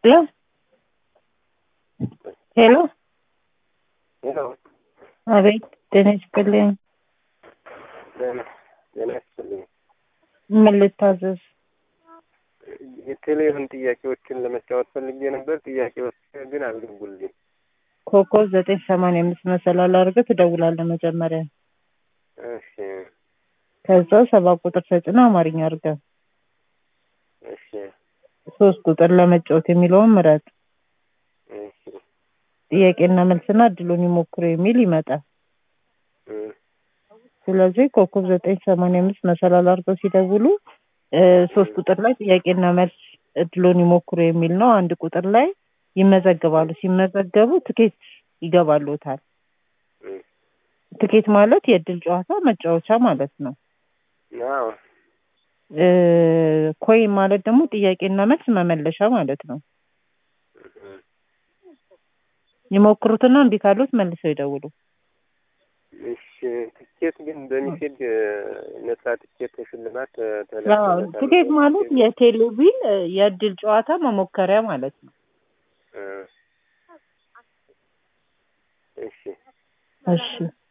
ሄሎ ሄሎ ሄሎ አቤት ጤና ይስጥልኝ ጤና ጤና ይስጥልኝ። ምን ልታዘዝ የቴሌቪዥን ጥያቄዎችን ለመጫወት ፈልጌ ነበር። ጥያቄዎች ግን አልገቡልኝ። ኮከብ ዘጠኝ ሰማንያ አምስት መሰላል አድርገህ ትደውላለህ መጀመሪያ እሺ ከዛ ሰባት ቁጥር ተጭነህ አማርኛ አድርገህ እሺ ሶስት ቁጥር ለመጫወት የሚለውን ምረጥ እሺ ጥያቄና መልስና እድሉን ይሞክሩ የሚል ይመጣል እ ስለዚህ ኮከብ ዘጠኝ ሰማንያ አምስት መሰላል አድርገው ሲደውሉ እ ሶስት ቁጥር ላይ ጥያቄና መልስ እድሉን ይሞክሩ የሚል ነው። አንድ ቁጥር ላይ ይመዘግባሉ። ሲመዘገቡ ትኬት ይገባሉታል። እ ትኬት ማለት የእድል ጨዋታ መጫወቻ ማለት ነው። አዎ እ ኮይን ማለት ደግሞ ጥያቄና መልስ መመለሻ ማለት ነው። እ ይሞክሩትና እምቢ ካሉት መልሰው ይደውሉ። እሺ ትኬት ግን በሚሴድ ነጻ ትኬት ሽልማት አዎ፣ ተለጥፎለታል። ትኬት ማለት የቴሌቪዥን እ የእድል ጨዋታ መሞከሪያ ማለት ነው። እ እሺ እሺ